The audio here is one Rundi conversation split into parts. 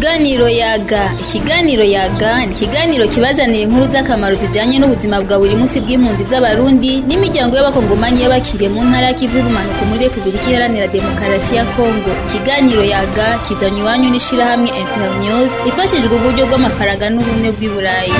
Ikiganiro yaga ikiganiro yaga ni ikiganiro kibazanira inkuru z'akamaro zijanye n'ubuzima bwa buri munsi bw'impunzi z'abarundi n'imiryango y'abakongomani y'abakiriye mu ntara y'ikivu y'ubumanuko muri repubulika iharanira demokarasi ya kongo ikiganiro yaga kizanye iwanyu n'ishirahamwe internews ifashijwe uburyo bw'amafaranga n'ubumwe bw'i burayi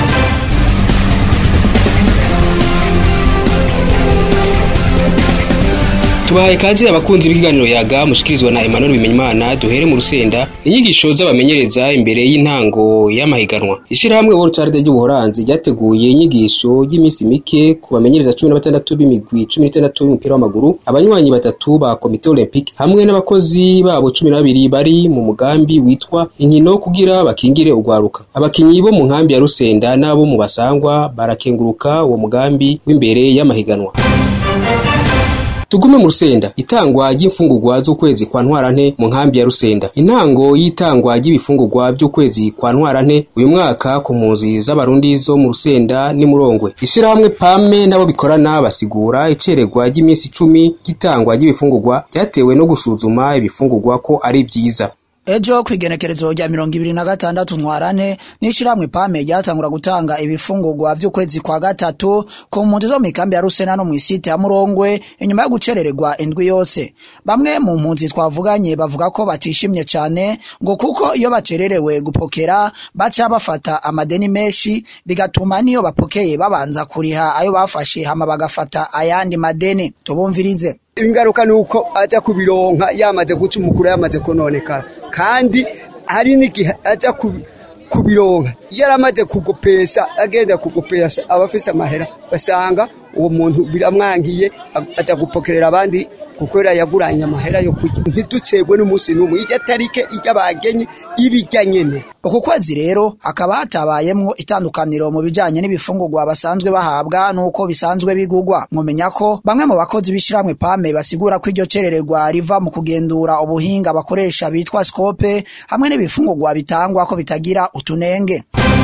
tubahaye kazi abakunzi b'ikiganiro yaga mushikirizwa na Emmanuel Bimenyimana duhere mu rusenda inyigisho z'abamenyereza imbere y'intango y'amahiganwa ishirahamwe World Child ry'ubuhoranzi ryateguye inyigisho y'iminsi mike ku bamenyereza cumi na batandatu b'imigwi cumi n'itandatu y'umupira w'amaguru abanywanyi batatu ba komite olympique hamwe n'abakozi babo cumi na babiri bari mu mugambi witwa inkino kugira bakingire ugwaruka abakinyi bo mu nkambi ya rusenda n'abo mu basangwa barakenguruka uwo mugambi w'imbere y'amahiganwa tugume mu rusenda itangwa ry'imfungurwa z'ukwezi kwa ntwarante mu nkambi ya rusenda intango y'itangwa ry'ibifungurwa by'ukwezi kwa ntwarante uyu mwaka ku mpunzi z'abarundi zo mu rusenda n'imurongwe ishirahamwe pame n'abo bikorana basigura icererwa ry'iminsi icumi ry'itangwa ry'ibifungurwa ryatewe no gusuzuma ibifungurwa ko ari vyiza ejo kwigenekerezo rya mirongo ibiri na gatandatu ntwarane n'ishirahamwe pame ryatangura gutanga ibifungurwa vy'ukwezi kwa gatatu ku mpunzi zo mw'ikambi ya rusena no mw'isite ya murongwe inyuma yo gucerererwa indwi yose bamwe mu mpunzi twavuganye bavuga ko batishimye cane ngo kuko iyo bacererewe gupokera baca bafata amadeni menshi bigatuma niyo bapokeye babanza kuriha ayo bafashe hama bagafata ayandi madeni tubumvirize ingaruka nuko aja kubironka yamaze guca umukuru yamaze kononekara kandi hari n'igihe aja kubironka yaramaze kugopesha agenda kugopesha abafise amahera basanga uwo muntu biramwangiye aja gupokerera abandi kuko yaguranye amahera yo kurya ntiducegwe n'umunsi n'umwe irya tarike irya bagenye ibijya nyene uku kwezi rero hakaba hatabayemwo itandukaniro mu bijanye n'ibifungurwa basanzwe bahabwa n'uko bisanzwe bigurwa mwomenya ko bamwe mu bakozi b'ishirahamwe pame basigura ko iryo cerererwa riva mu kugendura ubuhinga bakoresha bitwa scope hamwe n'ibifungurwa bitangwa ko bitagira utunenge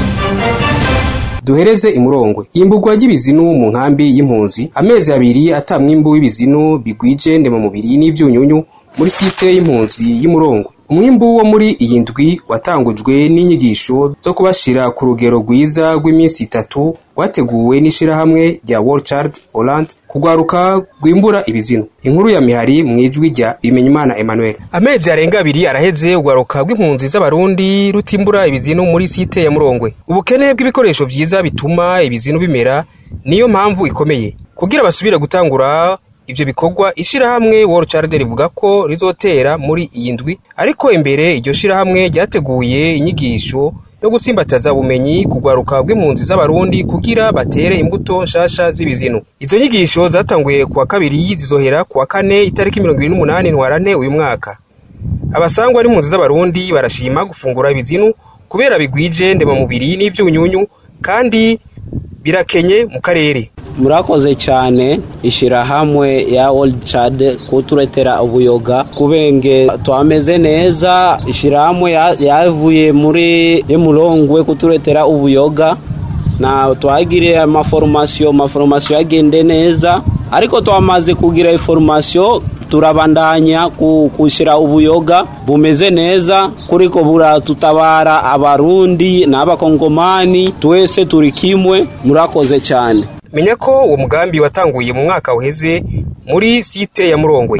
duhereze imurongwe imburwa ry'ibizinu mu nkambi y'impunzi amezi abiri ata mwimbu w'ibizinu bigwije ndema mubiri n'ivyunyunyu muri site y'impunzi y'imurongwe umwimbu wo muri iyi ndwi watangujwe n'inyigisho zo kubashira ku rugero rwiza rw'iminsi itatu rwateguwe n'ishirahamwe rya World Child Holland kugwaruka rwimbura ibizinu inkuru ya mihari mwijwi rya Bimenyimana Emmanuel amezi arenga abiri araheze ugwaruka rw'impunzi z'abarundi rutimbura ibizinu muri site ya Murongwe ubukene bw'ibikoresho vyiza bituma ibizinu bimera niyo mpamvu ikomeye kugira basubire gutangura ivyo bikorwa ishirahamwe World Child rivuga ko rizotera muri iyi ndwi ariko imbere iryo shirahamwe ryateguye inyigisho yo gutsimbataza ubumenyi kugwaruka rw'impunzi z'abarundi kugira batere imbuto nshasha z'ibizinu izo nyigisho zatanguye kuwa kabiri zizohera kuwa kane itariki mirongo ibiri n'umunani ntwarante uyu mwaka abasangwa n'impunzi z'abarundi barashima gufungura ibizinu kubera bigwije ndemamubiri n'ivyunyunyu kandi birakenye mu karere murakoze cyane ishirahamwe ya Old Chad kuturetera ubuyoga kubenge twameze neza ishirahamwe yavuye muri emurongwe kuturetera ubuyoga na twagiriye amaforomasiyo amaforomasiyo yagende neza ariko twamaze kugira iforomasiyo turabandanya kushyira ubuyoga bumeze neza kuriko buratutabara abarundi n'abakongomani twese turi kimwe murakoze cyane menya ko uwo mugambi watanguye mu mwaka uheze muri site ya murongwe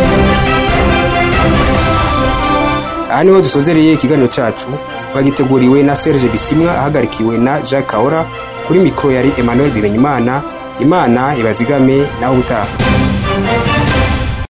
aha niho dusozereye ikiganiro cyacu bagiteguriwe na serge bisimwa ahagarikiwe na jacques kahora kuri mikoro yari emmanuel bimenyimana imana ibazigame naho ubutaha